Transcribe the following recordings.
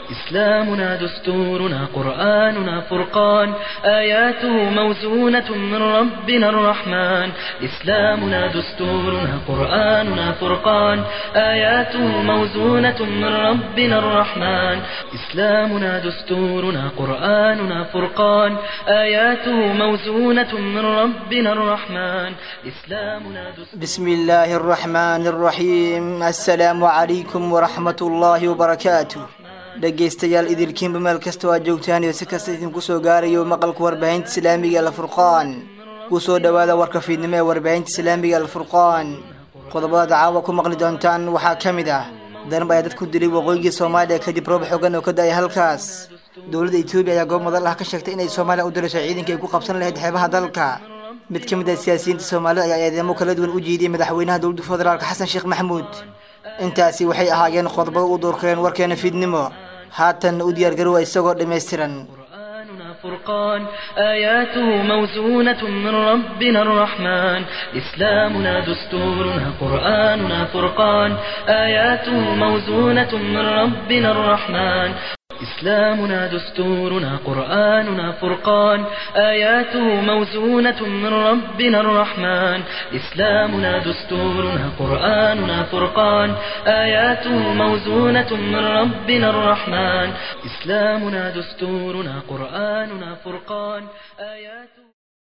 إسلامنا دستورنا قرآننا فرقان آياته موزونة من ربنا الرحمن إسلامنا دستورنا قرآننا فرقان آياته موزونة من ربنا الرحمن إسلامنا دستورنا قرآننا فرقان آياته موزونة من ربنا الرحمن إسلامنا دستورنا بسم الله الرحمن الرحيم السلام عليكم ورحمة الله وبركاته dhegaystayaal idilkiinba meel kasta waa joogtaan iyo si kasta idinku soo gaarayo maqalka warbaahinta islaamiga alfurqaan kusoo dhowaada warka fiidnimo ee warbaahinta islaamiga alfurqaan qodobada caawa ku maqli doontaan waxaa ka mid ah darab ayaa dad ku dilay waqooyigii soomaaliya kadib roob xogan oo ka da-ay halkaas dowladda etoobiya ayaa goob madal ah ka sheegtay inay soomaaliya u dirayso ciidanka ay ku qabsan lahayd xeebaha dalka mid ka mid ah siyaasiyiinta soomaalida ayaa eedeemo kala duwan u jiidiyay madaxweynaha dowladda federaalka xasan sheekh maxamuud intaasi waxay ahaayeen qodobada u doorkeen warkeena fiidnimo haatan u diyaargarowa isagoo dhammaystiran قرآننا فرقان آياته موزونة من ربنا الرحمن إسلامنا دستورنا قرآننا فرقان آياته موزونة من ربنا الرحمن إسلامنا دستورنا قرآننا فرقان آياته موزونة من ربنا الرحمن إسلامنا دستورنا قرآننا فرقان آياته موزونة من ربنا الرحمن إسلامنا دستورنا قرآننا فرقان آياته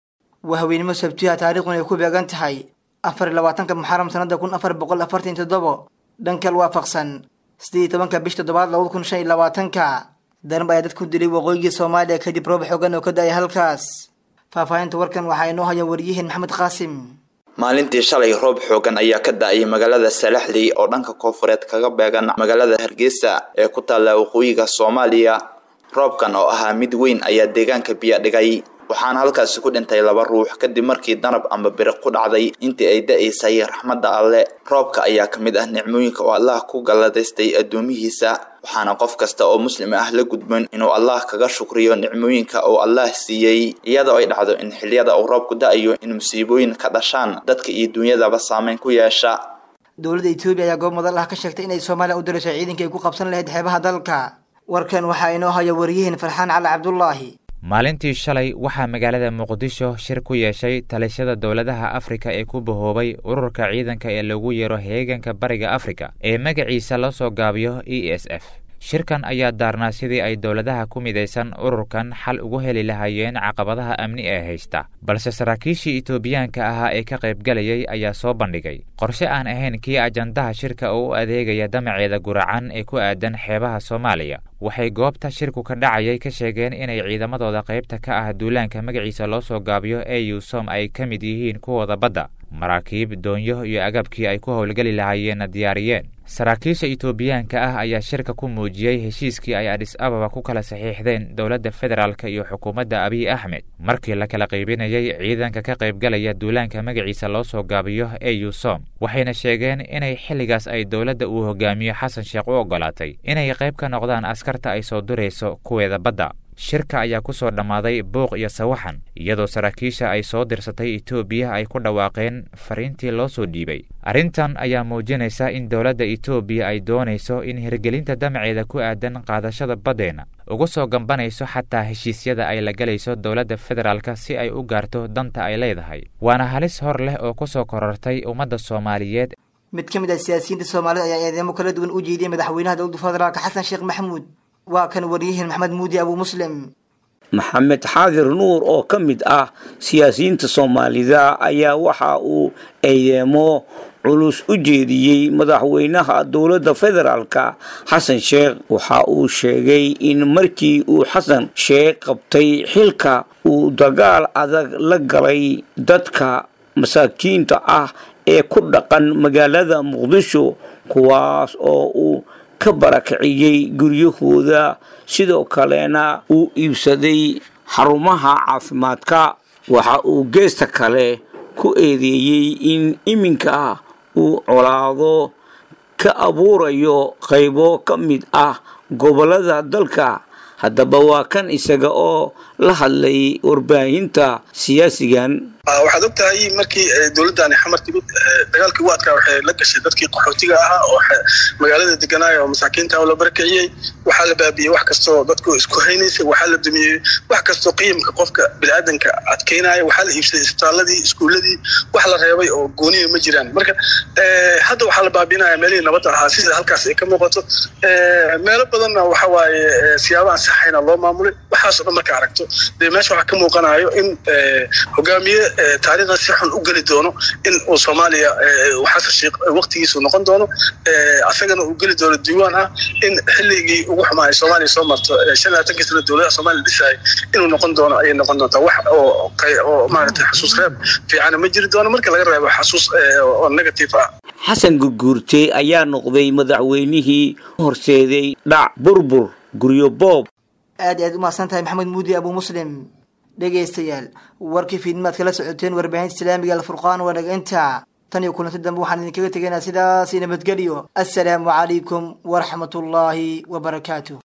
waa haweenimo sabtiha taariikhduna ay ku beegan tahay afar iyo labaatanka muxaram sanada kun afar boqol afartan iyo toddobo dhankal waafaqsan siddeed iyo tobanka bish toddobaad labada kun shan iyo labaatanka darab ayaa dad ku dilay waqooyigii soomaaliya kadib roob xogan oo ka da-ay halkaas faahfaahinta warkan waxaa inoo haya wariyaheen maxamed qaasim maalintii shalay roob xoogan ayaa ka da-ay magaalada salaxley oo dhanka koonfureed kaga beegan magaalada hargeysa ee ku taalla waqooyiga soomaaliya roobkan oo ahaa mid weyn ayaa deegaanka biyo dhigay waxaana halkaasi ku dhintay laba ruux kadib markii danab ama biriq ku dhacday intii ay da-aysay raxmadda alle roobka ayaa ka mid ah nicmooyinka oo allah ku galladaystay addoomihiisa waxaana qof kasta oo muslim ah la gudboon inuu allah kaga shukriyo nicmooyinka uu allah siiyey iyadoo ay dhacdo in xiliyada uu roobku da-ayo in musiibooyin ka dhashaan dadka iyo duunyadaba saameyn ku yeesha dowladda etoobiya ayaa goob madal ah ka sheegtay inay soomaaliya u dirayso ciidanka ay ku qabsan lahayd xeebaha dalka warkan waxaa inoo haya wariyaheen farxaan cali cabdulaahi maalintii shalay waxaa magaalada muqdisho shir ku yeeshay talishada dowladaha afrika ee ku bahoobay ururka ciidanka ee lagu yeero heeganka bariga afrika ee magaciisa la soo gaabiyo e s f shirkan ayaa daarnaa sidii ay dowladaha ku midaysan ururkan xal ugu heli lahaayeen caqabadaha amni ee haysta balse saraakiishii etoobiyaanka ahaa ee ka qaybgalayay ayaa soo bandhigay qorshe aan ahayn kii ajandaha shirka oo u adeegaya damaceeda guracan ee ku aadan xeebaha soomaaliya waxay goobta shirku ka dhacayay ka sheegeen inay ciidamadooda qaybta ka ah duulaanka magaciisa loo soo gaabiyo ee yuusom ay ka mid yihiin kuwooda badda maraakiib doonyo iyo agabkii ay ku howlgeli lahaayeenna diyaariyeen saraakiisha etoobiyaanka ah ayaa shirka ku muujiyey heshiiskii ay adhis ababa ku kala saxiixdeen dowladda federaalka iyo xukuumadda abiy axmed markii la kala qaybinayay ciidanka ka qaybgalaya duulaanka magaciisa loo soo gaabiyo ee yuusom waxayna sheegeen inay xilligaas ay dowladda uu hogaamiyo xasan sheekh u oggolaatay inay qayb ka noqdaan askarta ay soo durayso kuweeda badda shirka ayaa ku soo dhammaaday buuq iyo sawaxan iyadoo saraakiisha ay soo dirsatay etoobiya ay ku dhawaaqeen fariintii loo soo dhiibay arrintan ayaa muujinaysa in dowladda etoobiya ay doonayso in hirgelinta damaceeda ku aadan qaadashada baddeenna uga soo gambanayso xataa heshiisyada ay la galayso dowladda federaalka si ay u gaarto danta ay leedahay waana halis hor leh oo ku soo korortay ummadda soomaaliyeed mid ka mid ah siyaasiyiinta soomaalida ayaa eedeemo kala duwan u jeediyay madaxweynaha dowladda federaalka xasan sheekh maxamuud waa kan wariyaheen maxamed muudi abuu muslim maxamed xaadir nuur oo ka mid ah siyaasiyiinta soomaalida ayaa waxa uu eedeemo culus u jeediyey madaxweynaha dowladda federaalka xasan sheekh waxa uu sheegay in markii uu xasan sheekh qabtay xilka uu dagaal adag la galay dadka masaakiinta ah ee ku dhaqan magaalada muqdisho kuwaas oo uu ka barakiciyey guryahooda sidoo kalena uu iibsaday xarumaha caafimaadka waxa uu geesta kale ku eedeeyey in iminka uu colaado ka abuurayo qaybo ka mid ah gobollada dalka haddaba waa kan isaga oo la hadlay warbaahinta siyaasigan waxaad og tahay markii dowladdaani xamar timid dagaalkii ugu adkaa waxay la gashay dadkii qaxootiga ahaa oo magaalada deganaaya oo masaakiinta la barakiciyey waxaa la baabiyey wax kastoo dadku isku haynaysay waxaa la dumiyey wax kastoo qiimka qofka biniaadanka adkeynaya waxaa la iibsaday isbitaaladii iskuuladii wax la reebay oo gooniya ma jiraan marka hadda waxaa la baabinaya meelihii nabadda ahaa sida halkaas ay ka muuqato meelo badanna waxa waaye siyaabo aan saxayna loo maamulay waxaasoo dhan marka aragto dee meesha waxaa ka muuqanayo in hogaamiye taariikhda si xun u geli doono in uu soomaaliya xasan sheekh waqtigiisu noqon doono asagana uu geli doono diiwaan ah in xilligii ugu xumaay soomaaliya soo marto shan labaatankii sana dowladaha soomaaliya dhisayay inuu noqon doono ayay noqon doontaa wax oo oo maaragtay xasuus reeb fiicana ma jiri doono marka laga reebo xasuus oo negative ah xasan gurguurte ayaa noqday madaxweynihii horseeday dhac burbur guryo boob aad aad u mahadsan tahay maxamed muudi abu muslim dhegaystayaal warkii fiidmaad kala socoteen warbaahinta islaamiga alfurqaan waa naga intaa tan iyo kulanti dambe waxaan idinkaga tegaynaa sidaasi nabadgelyo assalaamu calaykum waraxmatullaahi wabarakaatu